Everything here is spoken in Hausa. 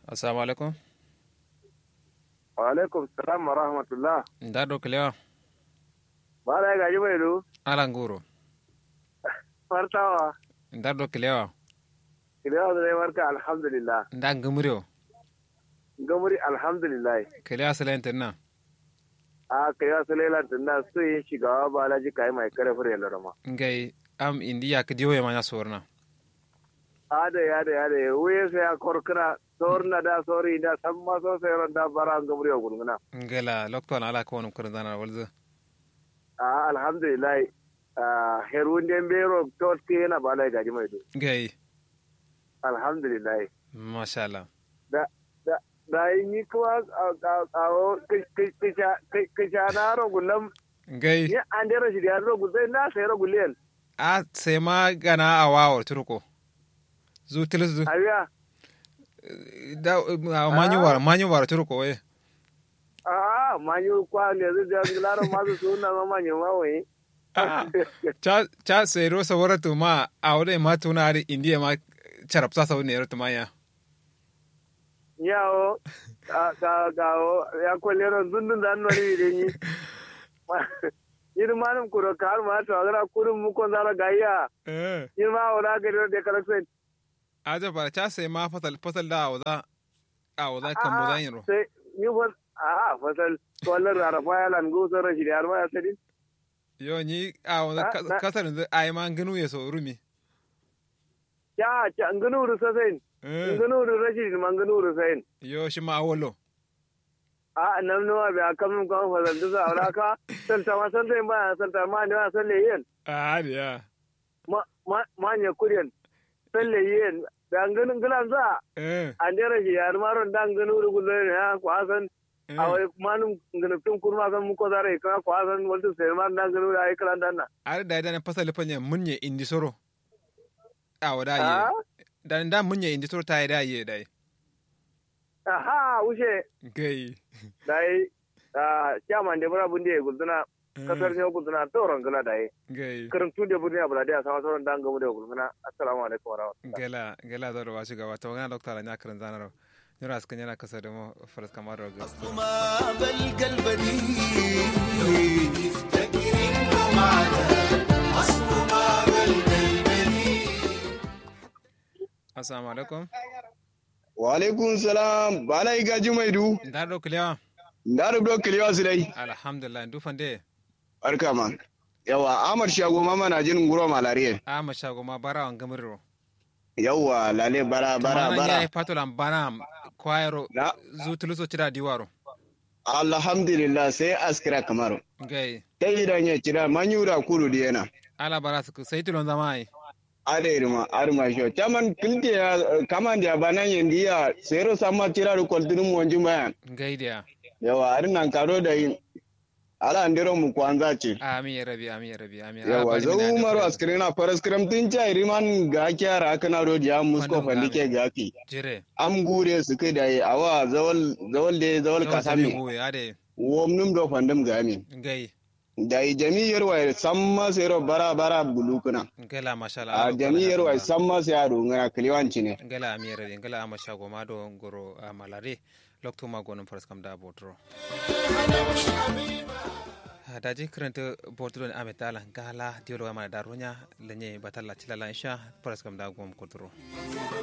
assalamu alaikum wa alaikum salam wa rahmatullah nda do kilewa bala ya gaji mai du ala nguro fartawa nda do kilewa kilewa da dai barka alhamdulillah nda ngumrio gamuri alhamdulillah kilewa silenten na a kilewa sulela tunda su yin shigawa balaji kai mai kare fure larama ngai am indiya ka diwo ma sorna ada ya da ya da wuye sai ya korkira sorna da sori da san ma so sai ran da bara gamuri o gulguna ngela lokto ala ko wonum kur dana walza a alhamdulillah a herun den bero tot ke na bala gaji mai du ngai alhamdulillah masha Allah da da da yi kuma a kisha na rogulam ngai ni an dera shi da rogu zai na sai roguliyan a sai ma gana a wawar turko zu tilis zu abiya da manyu war manyu war turko we a manyu kwa ne zai da lara masu suna ma manyu ma wai cha cha sai ro sawara to ma a wode ma tuna ari indiya ma charapta sawu ne ro to ma ya yawo ka ka ya kwalle ron zundun da annu ne da ni yin manum kuro kar ma to agara kurun mu kon zara gayya eh yin ma wala ga da kalaksen aja bara cha sai ma fasal fasal da awza awza kan mu zan yiro sai ni fa a fasal to Allah rarafa ya lan go sai rashi da har ma ya sadi yo ni awza Ah, na- kasar da ai ma ganu ya so rumi ya ci an gano ru sai eh ngano ru rashi man gano ru sai yo shi ma awolo a nan nawa bai aka mun kan fasal da za ka santa ma santa ba santa ma ne ma salle yin a ya ma ma ma ne kuryan salle yin da an ganin gilan za eh an dera shi yar maron dan gano ru gulle ne ha ko asan eh. a wai manum ngana tun kurma kan mu ko zare ka ko asan wanda sai man dan gano ai kalan dan na ar da da fasal fanya munye indi soro awda ye a da da munye indi soro ta da ye dai aha wuce gai dai a chairman de bura bunde gulzuna kasar ne gulzuna tauran gala dai gai karantu da burni abula da sama sauran dan gamu da gulzuna assalamu alaikum wa rahmatullahi gela gela da wa shiga wata wani dokta la nyakarin zanaro nyura askan yana kasa da mu faras kamar ga ما بلقى البديل يفتكر انه معنا اصله ما بلقى البديل assalamu alaikum wa alaikum salam bala iga jumai du da do kliya da rubdo kiliwa su dai alhamdulillah du fande barka man yawa amar shago mama na jin guro malariye a ma shago ma bara wan gamirro yawa lale bara bara bara bara patolan bana kwairo na zu tuluso tira diwaro alhamdulillah sai askira kamaru gai ta idan ya kira manyura kudu diyana ala bara su sai tulon zama ai ada irma arma sho chaman kilti ya kaman dia banan yendiya sero sama tira ru koltinu mu wanjum bayan gai dia yawa arinan karo da yin ala andiro mu kwanza ce amin ya rabi amin ya rabi amin yawa zo umaru askirina faras kiram tin cha iriman ga kyara kana ro dia musko Wannan fandike ga ki jire am gure su kai da yi awa zawal zawal de zawal kasami goye ade wom num do fandam ga mi gai da yi jami'ar wa samma sero bara bara bulukuna gala mashallah a jami'ar wa samma sai aro ngana kliwanci ne ngala amira de ngala ama shago ma do ngoro a malare lokto ma gonum faras kam da botro daji krente botro ame tala gala diolo ma daronya lenye batalla tilala insha faras kam da gom kotro